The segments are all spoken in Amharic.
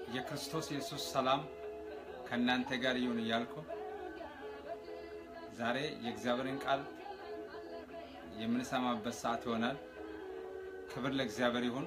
የክርስቶስ ኢየሱስ ሰላም ከእናንተ ጋር ይሁን እያልኩ ዛሬ የእግዚአብሔርን ቃል የምንሰማበት ሰዓት ይሆናል። ክብር ለእግዚአብሔር ይሁን።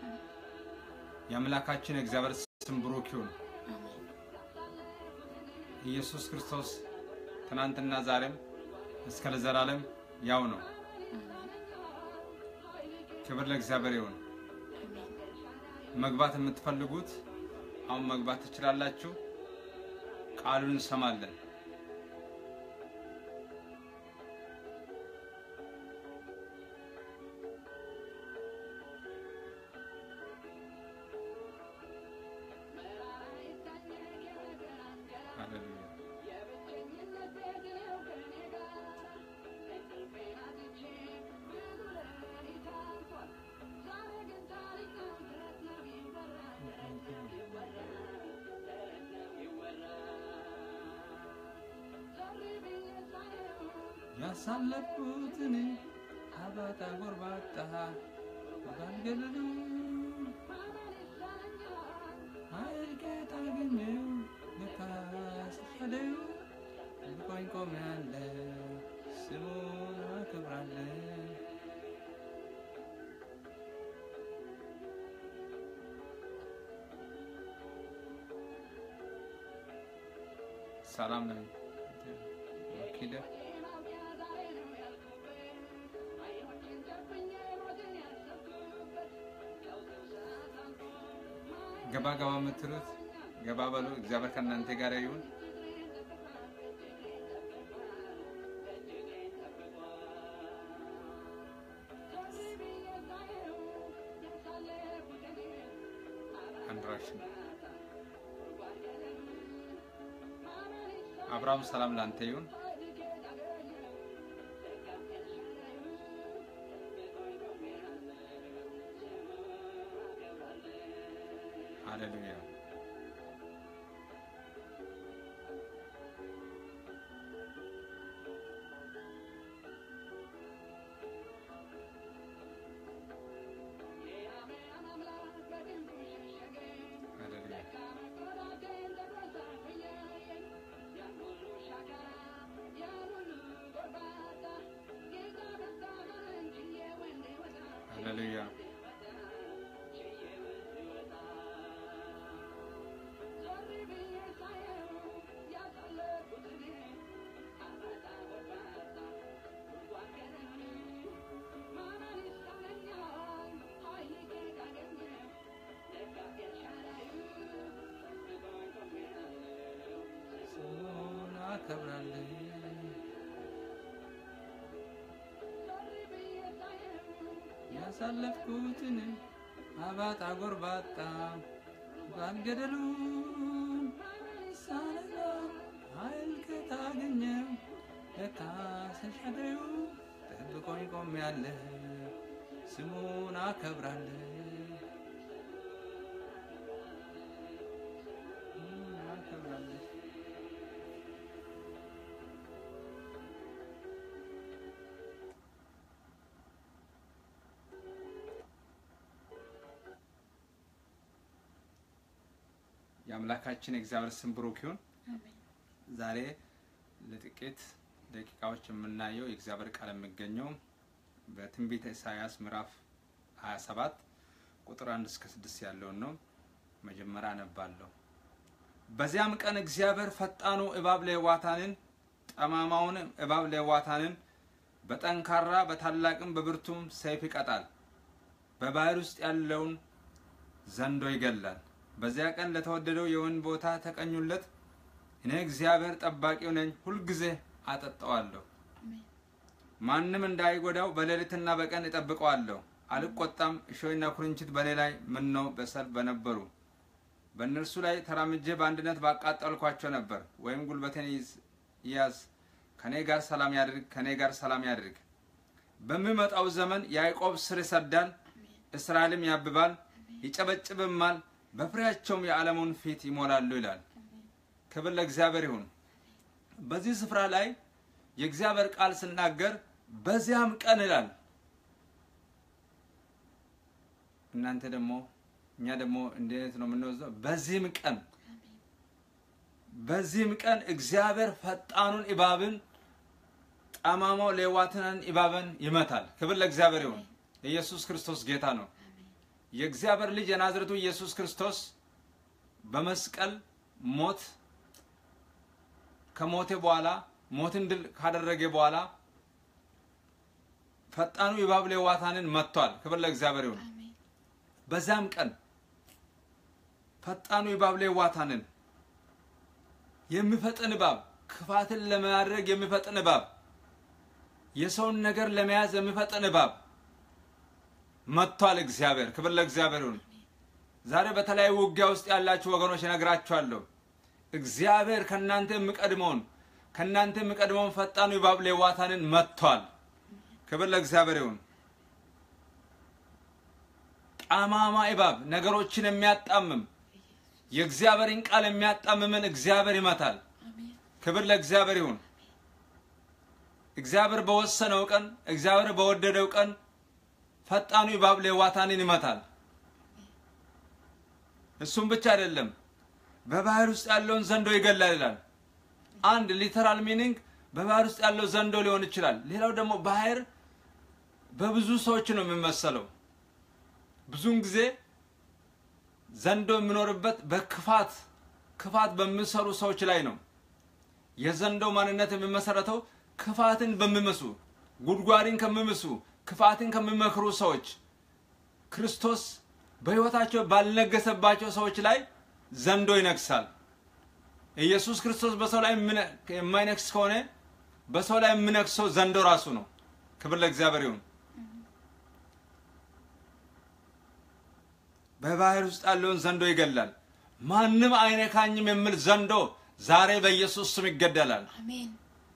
የአምላካችን የእግዚአብሔር ስም ብሩክ ይሁን። ኢየሱስ ክርስቶስ ትናንትና ዛሬም እስከ ለዘላለም ያው ነው። ክብር ለእግዚአብሔር ይሁን። መግባት የምትፈልጉት አሁን መግባት ትችላላችሁ። ቃሉን እንሰማለን። ሃሌሉያ ያሳለፍኩትን አባጣ ጎርባጣ ባልገለሉ አይቄት አገኘው ለካስፈለው ልቆኝ ቆሜያለ ስሙን አክብራለ ሰላም ነው ኪደ ገባ ገባ የምትሉት ገባ በሉ። እግዚአብሔር ከእናንተ ጋር ይሁን። አንድራሽን አብርሃም ሰላም ላንተ ይሁን። ሃሌሉያ ሃሌሉያ ሃሌሉያ ስሙን አከብራለሁ። ያሳለፍኩትን አባጣ ጎርባጣ ባልገደሉን ሳነጋ ኃይል ከታገኘው ለካ ሰሻደዩ ጠብቆኝ ቆሜያለሁ ስሙን አከብራለሁ። ስሙን አከብራለሁ። የአምላካችን የእግዚአብሔር ስም ብሩክ ይሁን። ዛሬ ለጥቂት ደቂቃዎች የምናየው የእግዚአብሔር ቃል የሚገኘው በትንቢተ ኢሳያስ ምዕራፍ 27 ቁጥር 1 እስከ 6 ያለውን ነው። መጀመሪያ አነባለሁ። በዚያም ቀን እግዚአብሔር ፈጣኑ እባብ ሌዋታንን ጠማማውን እባብ ሌዋታንን በጠንካራ በታላቅም በብርቱም ሰይፍ ይቀጣል፣ በባህር ውስጥ ያለውን ዘንዶ ይገላል። በዚያ ቀን ለተወደደው የወይን ቦታ ተቀኙለት። እኔ እግዚአብሔር ጠባቂው ነኝ፣ ሁልጊዜ አጠጣዋለሁ። ማንም እንዳይጎዳው በሌሊትና በቀን እጠብቀዋለሁ። አልቆጣም። እሾህና ኩርንችት በእኔ ላይ ምነው በሰልፍ በነበሩ በእነርሱ ላይ ተራምጄ በአንድነት ባቃጠልኳቸው ነበር። ወይም ጉልበቴን ይያዝ፣ ከኔ ጋር ሰላም ያድርግ፣ ከኔ ጋር ሰላም ያድርግ። በሚመጣው ዘመን ያዕቆብ ስር ይሰዳል፣ እስራኤልም ያብባል፣ ይጨበጭብማል፣ በፍሬያቸውም የዓለሙን ፊት ይሞላሉ ይላል። ክብር ለእግዚአብሔር ይሁን። በዚህ ስፍራ ላይ የእግዚአብሔር ቃል ስናገር በዚያም ቀን ይላል። እናንተ ደግሞ እኛ ደግሞ እንዴት ነው የምንወስደው? በዚህም ቀን በዚህም ቀን እግዚአብሔር ፈጣኑን እባብን ጠማማው ሌዋታንን እባብን ይመታል። ክብር ለእግዚአብሔር ይሁን። ኢየሱስ ክርስቶስ ጌታ ነው። የእግዚአብሔር ልጅ የናዝሬቱ ኢየሱስ ክርስቶስ በመስቀል ሞት ከሞቴ በኋላ ሞትን ድል ካደረገ በኋላ ፈጣኑ እባብ ሌዋታንን መጥቷል። ክብር ለእግዚአብሔር ይሁን። በዛም ቀን ፈጣኑ እባብ ሌዋታንን የሚፈጥን እባብ ክፋትን ለማድረግ የሚፈጥን እባብ የሰውን ነገር ለመያዝ የሚፈጥን እባብ መጥቷል። እግዚአብሔር ክብር ለእግዚአብሔር ይሁን። ዛሬ በተለያዩ ውጊያ ውስጥ ያላችሁ ወገኖች እነግራችኋለሁ። እግዚአብሔር ከእናንተ የሚቀድመውን ከእናንተ የሚቀድመውን ፈጣኑ እባብ ሌዋታንን መጥቷል። ክብር ለእግዚአብሔር ይሁን። ጠማማ እባብ ነገሮችን የሚያጣምም የእግዚአብሔርን ቃል የሚያጣምምን እግዚአብሔር ይመታል። ክብር ለእግዚአብሔር ይሁን። እግዚአብሔር በወሰነው ቀን፣ እግዚአብሔር በወደደው ቀን ፈጣኑ እባብ ሌዋታንን ይመታል። እሱም ብቻ አይደለም፣ በባህር ውስጥ ያለውን ዘንዶ ይገላል ይላል። አንድ ሊተራል ሚኒንግ በባህር ውስጥ ያለው ዘንዶ ሊሆን ይችላል። ሌላው ደግሞ ባህር በብዙ ሰዎች ነው የሚመሰለው። ብዙውን ጊዜ ዘንዶ የሚኖርበት በክፋት ክፋት በሚሰሩ ሰዎች ላይ ነው። የዘንዶ ማንነት የሚመሰረተው ክፋትን በሚምሱ ጉድጓድን ከሚምሱ ክፋትን ከሚመክሩ ሰዎች ክርስቶስ በሕይወታቸው ባልነገሰባቸው ሰዎች ላይ ዘንዶ ይነግሳል። ኢየሱስ ክርስቶስ በሰው ላይ የማይነግስ ከሆነ በሰው ላይ የሚነግሰው ዘንዶ ራሱ ነው። ክብር ለእግዚአብሔር ይሁን። በባህር ውስጥ ያለውን ዘንዶ ይገላል። ማንም አይነካኝም የሚል ዘንዶ ዛሬ በኢየሱስ ስም ይገደላል። አሜን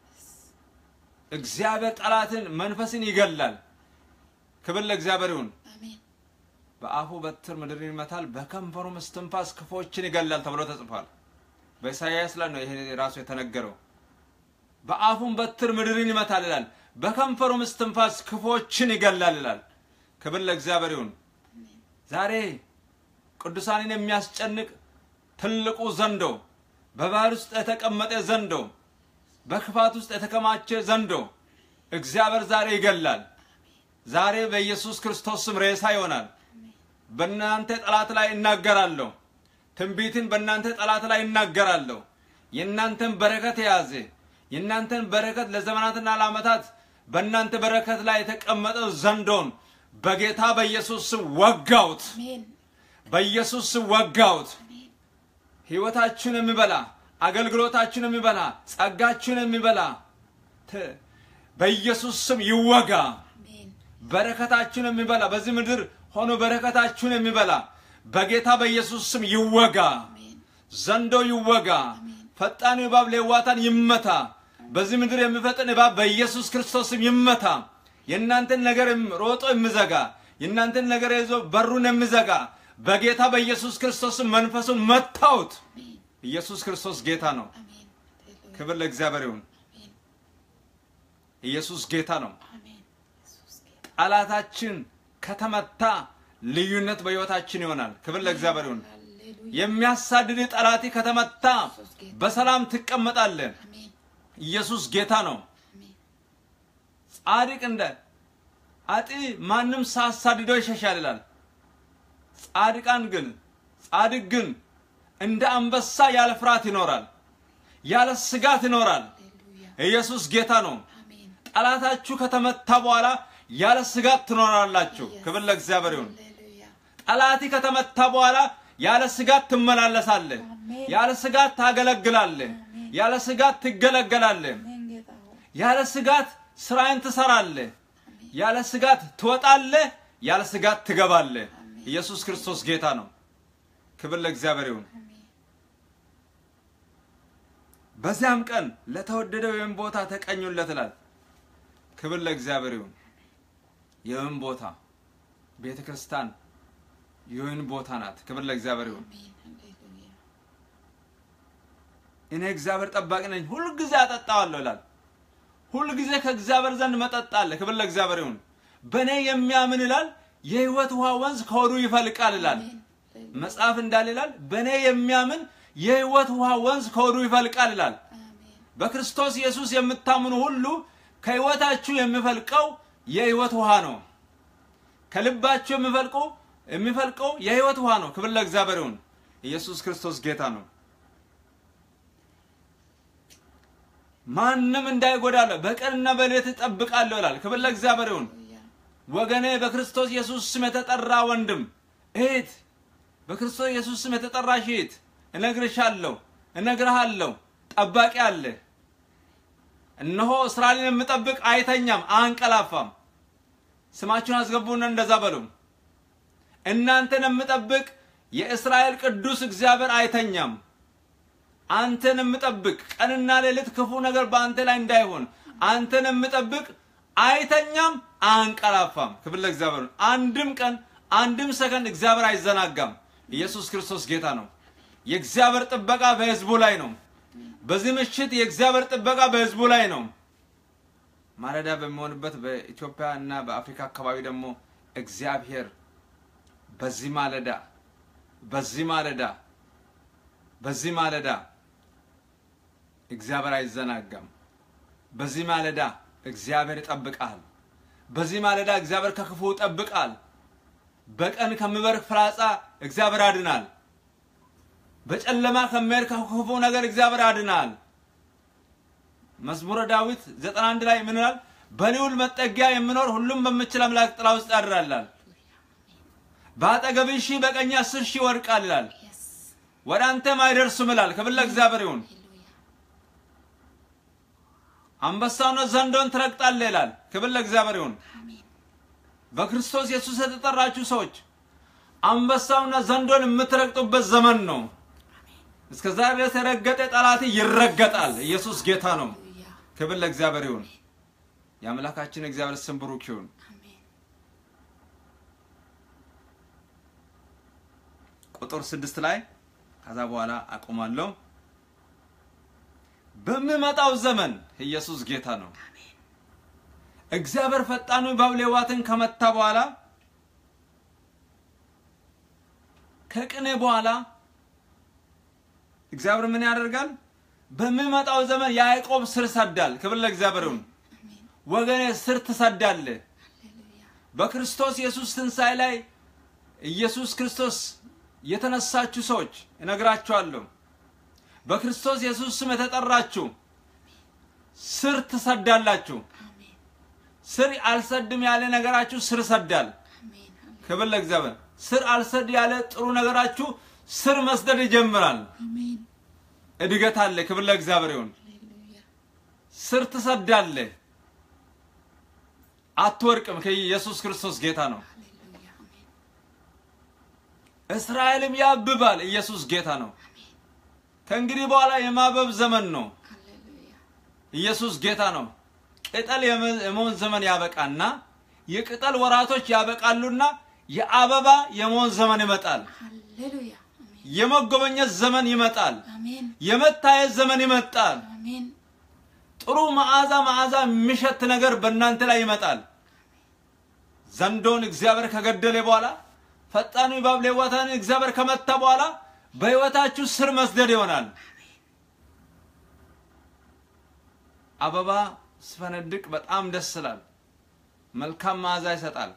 እግዚአብሔር ጠላትን መንፈስን ይገላል። ክብር ለእግዚአብሔር ይሁን። አሜን በአፉ በትር ምድርን ይመታል፣ በከንፈሩም እስትንፋስ ክፎችን ይገላል ተብሎ ተጽፏል። በኢሳይያስ ላይ ነው ይሄ ራሱ የተነገረው። በአፉም በትር ምድርን ይመታል ይላል፣ በከንፈሩም እስትንፋስ ክፎችን ይገላል ይላል። ክብር ለእግዚአብሔር ይሁን። ዛሬ ቅዱሳንን የሚያስጨንቅ ትልቁ ዘንዶ፣ በባህር ውስጥ የተቀመጠ ዘንዶ፣ በክፋት ውስጥ የተከማቸ ዘንዶ እግዚአብሔር ዛሬ ይገላል። ዛሬ በኢየሱስ ክርስቶስ ስም ሬሳ ይሆናል። በእናንተ ጠላት ላይ እናገራለሁ። ትንቢትን በእናንተ ጠላት ላይ እናገራለሁ። የእናንተን በረከት የያዘ የእናንተን በረከት ለዘመናትና ለዓመታት በእናንተ በረከት ላይ የተቀመጠው ዘንዶን በጌታ በኢየሱስ ስም ወጋውት። አሜን በኢየሱስ ስም ወጋውት። አሜን ሕይወታችሁን የሚበላ አገልግሎታችሁን የሚበላ ጸጋችሁን የሚበላ ት- በኢየሱስ ስም ይወጋ። አሜን በረከታችሁን የሚበላ በዚህ ምድር ሆኖ በረከታችሁን የሚበላ በጌታ በኢየሱስ ስም ይወጋ። አሜን ዘንዶ ይወጋ። ፈጣኑ እባብ ሌዋታን ይመታ። በዚህ ምድር የሚፈጥን እባብ በኢየሱስ ክርስቶስ ስም ይመታ። የእናንተን ነገር የም- ሮጦ የሚዘጋ የእናንተን ነገር ይዞ በሩን የሚዘጋ በጌታ በኢየሱስ ክርስቶስ ስም መንፈሱን መታውት። አሜን ኢየሱስ ክርስቶስ ጌታ ነው። አሜን ሃሌሉያ ክብር ለእግዚአብሔር ይሁን። አሜን ኢየሱስ ጌታ ነው። አሜን ኢየሱስ ጌታ ጠላታችን ከተመታ ልዩነት በሕይወታችን ይሆናል። ክብር ለእግዚአብሔር ይሁን። ሃሌሉያ የሚያሳድድ ጠላት ከተመታ በሰላም ትቀመጣለህ። አሜን ኢየሱስ ጌታ ነው። አሜን ጻድቅ እንደ አጢ ማንም ሳሳድደው ይሸሻል ይላል። ጻድቃን ግን ጻድቅ ግን እንደ አንበሳ ያለ ፍርሃት ይኖራል፣ ያለ ስጋት ይኖራል። ሃሌሉያ ኢየሱስ ጌታ ነው። አሜን ጠላታችሁ ከተመታ በኋላ ያለ ስጋት ትኖራላችሁ። ክብር ለእግዚአብሔር ይሁን። ሃሌሉያ ጠላቲ ከተመታ በኋላ ያለ ስጋት ትመላለሳለህ። አሜን። ያለ ስጋት ታገለግላለህ። ያለ ስጋት ትገለገላለህ። አሜን ጌታ ሆይ ያለ ስጋት ስራዬን ትሰራለህ። ያለ ስጋት ትወጣለህ። ያለ ስጋት ትገባለህ። ኢየሱስ ክርስቶስ ጌታ ነው። ክብር ለእግዚአብሔር ይሁን። አሜን በዚያም ቀን ለተወደደው የወይን ቦታ ተቀኙለት ይላል። ክብር ለእግዚአብሔር ይሁን። የወይን ቦታ ቤተ ክርስቲያን የወይን ቦታ ናት። ክብር ለእግዚአብሔር ይሁን። አሜን ሃሌሉያ እኔ እግዚአብሔር ጠባቂ ነኝ፣ ሁልጊዜ አጠጣዋለሁ ይላል። ሁልጊዜ ከእግዚአብሔር ዘንድ መጠጥ አለ። ክብር ለእግዚአብሔር ይሁን። በእኔ የሚያምን ይላል የሕይወት ውሃ ወንዝ ከሆዱ ይፈልቃል ይላል። አሜን መጽሐፍ እንዳለ ይላል በእኔ የሚያምን የህይወት ውሃ ወንዝ ከሆዱ ይፈልቃል ይላል። አሜን በክርስቶስ ኢየሱስ የምታምኑ ሁሉ ከህይወታችሁ የሚፈልቀው የህይወት ውሃ ነው። ከልባችሁ የሚፈልቀው የሚፈልቀው የህይወት ውሃ ነው። ክብር ለእግዚአብሔር ይሁን። ኢየሱስ ክርስቶስ ጌታ ነው። ማንም እንዳይጎዳለ በቀንና በሌት እጠብቃለሁ ይላል። ክብር ለእግዚአብሔር ይሁን። ሃሌሉያ ወገኔ በክርስቶስ ኢየሱስ ስም የተጠራ ወንድም እህት፣ በክርስቶስ ኢየሱስ ስም የተጠራሽ እህት እነግርሻለሁ፣ እነግርሃለሁ፣ ጠባቂ አለ። እነሆ እስራኤልን የምጠብቅ አይተኛም፣ አንቀላፋም። ስማችሁን አስገቡና እንደዛ በሉ። እናንተን የምጠብቅ የእስራኤል ቅዱስ እግዚአብሔር አይተኛም። አንተን የምጠብቅ ቀንና ሌሊት ክፉ ነገር በአንተ ላይ እንዳይሆን አንተን የምጠብቅ አይተኛም፣ አንቀላፋም። ክብር ለእግዚአብሔር። ይሁን። አንድም ቀን አንድም ሰከንድ እግዚአብሔር አይዘናጋም። ኢየሱስ ክርስቶስ ጌታ ነው። የእግዚአብሔር ጥበቃ በሕዝቡ ላይ ነው። በዚህ ምሽት የእግዚአብሔር ጥበቃ በሕዝቡ ላይ ነው። ማለዳ በሚሆንበት በኢትዮጵያ እና በአፍሪካ አካባቢ ደግሞ እግዚአብሔር በዚህ ማለዳ በዚህ ማለዳ በዚህ ማለዳ እግዚአብሔር አይዘናጋም። በዚህ ማለዳ እግዚአብሔር ይጠብቃል። በዚህ ማለዳ እግዚአብሔር ከክፉ ይጠብቃል። በቀን ከሚበርቅ ፍላጻ እግዚአብሔር ያድናል። በጨለማ ከሚሄድ ከክፉ ነገር እግዚአብሔር ያድናል። መዝሙረ ዳዊት ዘጠና አንድ ላይ ምን ይላል? በልዑል መጠጊያ የሚኖር ሁሉም በምችል አምላክ ጥላ ውስጥ ያድራላል። በአጠገብህ ሺህ በቀኝ አስር ሺህ ይወድቃል ይላል፣ የስ ወደ አንተም አይደርሱም ይላል። ክብር ለእግዚአብሔር ይሁን። ሃሌሉያ አንበሳውና ዘንዶን ትረግጣለህ ይላል። ክብር ለእግዚአብሔር ይሁን። አሜን በክርስቶስ ኢየሱስ የተጠራችሁ ሰዎች አንበሳውና ዘንዶን የምትረግጡበት ዘመን ነው። እስከ ዛሬ ድረስ የረገጠ ጠላት ይረገጣል። ኢየሱስ ጌታ ነው። ሃሌሉያ ክብር ለእግዚአብሔር ይሁን። የአምላካችን እግዚአብሔር ስም ብሩክ ይሁን። አሜን ቁጥር ስድስት ላይ ከዛ በኋላ አቆማለሁ። በሚመጣው ዘመን ኢየሱስ ጌታ ነው። እግዚአብሔር ፈጣኑ እባብ ሌዋትን ከመታ በኋላ ከቅኔ በኋላ እግዚአብሔር ምን ያደርጋል? በሚመጣው ዘመን ያዕቆብ ስር ሰዳል። ክብር ለእግዚአብሔር ይሁን። አሜን ወገኔ ስር ትሰዳለህ። ሃሌሉያ በክርስቶስ ኢየሱስ ትንሣኤ ላይ ኢየሱስ ክርስቶስ የተነሳችሁ ሰዎች እነግራችኋለሁ። በክርስቶስ ኢየሱስ ስም የተጠራችሁ ስር ትሰዳላችሁ። አሜን ስር አልሰድም ያለ ነገራችሁ ስር ሰዳል። አሜን ክብር ለእግዚአብሔር። ስር አልሰድ ያለ ጥሩ ነገራችሁ ስር መስደድ ይጀምራል። አሜን እድገት አለ። ክብር ለእግዚአብሔር ይሁን። ሃሌሉያ ስር ትሰዳለህ፣ አትወድቅም። ከኢየሱስ ክርስቶስ ጌታ ነው። ሃሌሉያ አሜን እስራኤልም ያብባል። ኢየሱስ ጌታ ነው። ከእንግዲህ በኋላ የማበብ ዘመን ነው። ሃሌሉያ ኢየሱስ ጌታ ነው። ቅጠል የመ- የመሆን ዘመን ያበቃና የቅጠል ወራቶች ያበቃሉና የአበባ የመሆን ዘመን ይመጣል። ሃሌሉያ አሜን የመጎበኘት ዘመን ይመጣል። አሜን የመታየት ዘመን ይመጣል። አሜን ጥሩ መዓዛ መዓዛ የሚሸት ነገር በእናንተ ላይ ይመጣል። ዘንዶን እግዚአብሔር ከገደለ በኋላ ፈጣኑ እባብ ሌዋታንን እግዚአብሔር ከመታ በኋላ በሕይወታችሁ ስር መስደድ ይሆናል። አበባ ስፈነድቅ በጣም ደስ ይላል። መልካም መዓዛ ይሰጣል።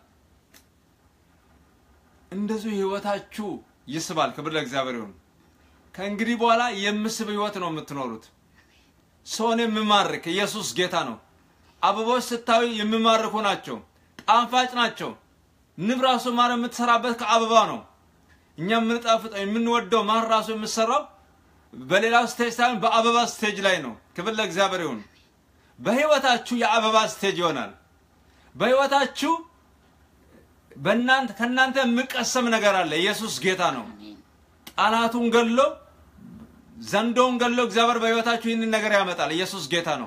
እንደዚሁ ሕይወታችሁ ይስባል። ክብር ለእግዚአብሔር ይሁን። ከእንግዲህ በኋላ የምስብ ሕይወት ነው የምትኖሩት። ሰውን የሚማርክ ኢየሱስ ጌታ ነው። አበቦች ስታዩ የሚማርኩ ናቸው፣ ጣፋጭ ናቸው። ንብ ራሱ ማር የምትሰራበት ከአበባ ነው። እኛ የምንጣፍጠው የምንወደው ማር ራሱ የምትሰራው በሌላው ስቴጅ ሳይሆን በአበባ ስቴጅ ላይ ነው። ክብር ለእግዚአብሔር ይሁን። በህይወታችሁ የአበባ ስቴጅ ይሆናል። በህይወታችሁ በእናንተ ከእናንተ የሚቀሰም ነገር አለ። ኢየሱስ ጌታ ነው። አሜን ጠላቱን ገሎ ዘንዶውን ገሎ እግዚአብሔር በህይወታችሁ ይህንን ነገር ያመጣል። ኢየሱስ ጌታ ነው።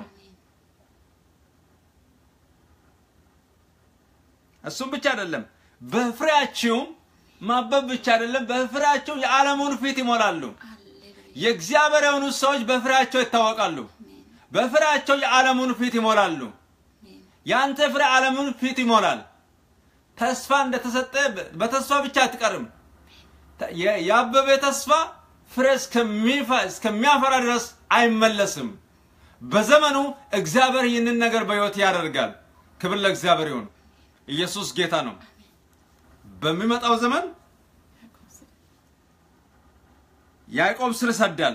እሱም ብቻ አይደለም፣ በፍሬያችሁም ማበብ ብቻ አይደለም፣ በፍሬያቸው የዓለሙን ፊት ይሞላሉ። ሃሌሉያ የእግዚአብሔር የሆኑ ሰዎች በፍሬያቸው ይታወቃሉ። አሜን በፍሬያቸው የዓለሙን ፊት ይሞላሉ። አሜን የአንተ ፍሬ ዓለሙን ፊት ይሞላል። ተስፋ እንደተሰጠ በተስፋ ብቻ አትቀርም። የ- ያበበ ተስፋ ፍሬ እስከሚፈ- እስከሚያፈራ ድረስ አይመለስም። በዘመኑ እግዚአብሔር ይህንን ነገር በሕይወት ያደርጋል። ክብር ለእግዚአብሔር ይሁን። ኢየሱስ ጌታ ነው። በሚመጣው ዘመን ያዕቆብ ስር ይሰዳል፣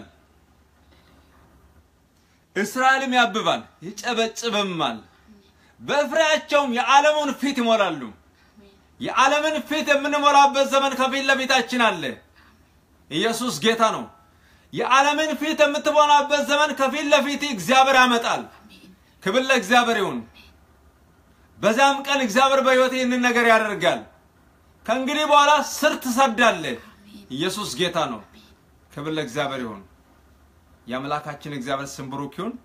እስራኤልም ያብባል፣ ይጨበጭብማል። በፍሬያቸውም የዓለሙን ፊት ይሞላሉ። የዓለምን ፊት የምንሞላበት ዘመን ከፊት ለፊታችን አለ። ኢየሱስ ጌታ ነው። የዓለምን ፊት የምትሞላበት ዘመን ከፊት ለፊት እግዚአብሔር ያመጣል። ክብር ለእግዚአብሔር ይሁን። በዚያም ቀን እግዚአብሔር በሕይወት ይህንን ነገር ያደርጋል። ከእንግዲህ በኋላ ስር ትሰዳለህ። ኢየሱስ ጌታ ነው። ክብር ለእግዚአብሔር ይሁን። የአምላካችን እግዚአብሔር ስም ብሩክ ይሁን።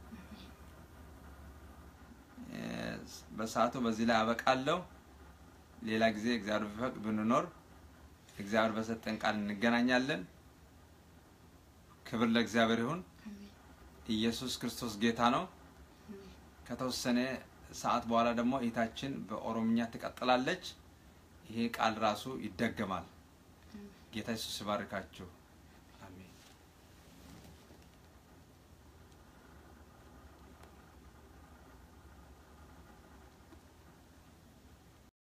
እ፣ በሰዓቱ በዚህ ላይ አበቃለሁ። ሌላ ጊዜ እግዚአብሔር ቢፈቅድ ብንኖር እግዚአብሔር በሰጠን ቃል እንገናኛለን። ክብር ለእግዚአብሔር ይሁን። ኢየሱስ ክርስቶስ ጌታ ነው። ከተወሰነ ሰዓት በኋላ ደግሞ እህታችን በኦሮምኛ ትቀጥላለች። ይሄ ቃል ራሱ ይደገማል። ጌታ ኢየሱስ ይባርካችሁ።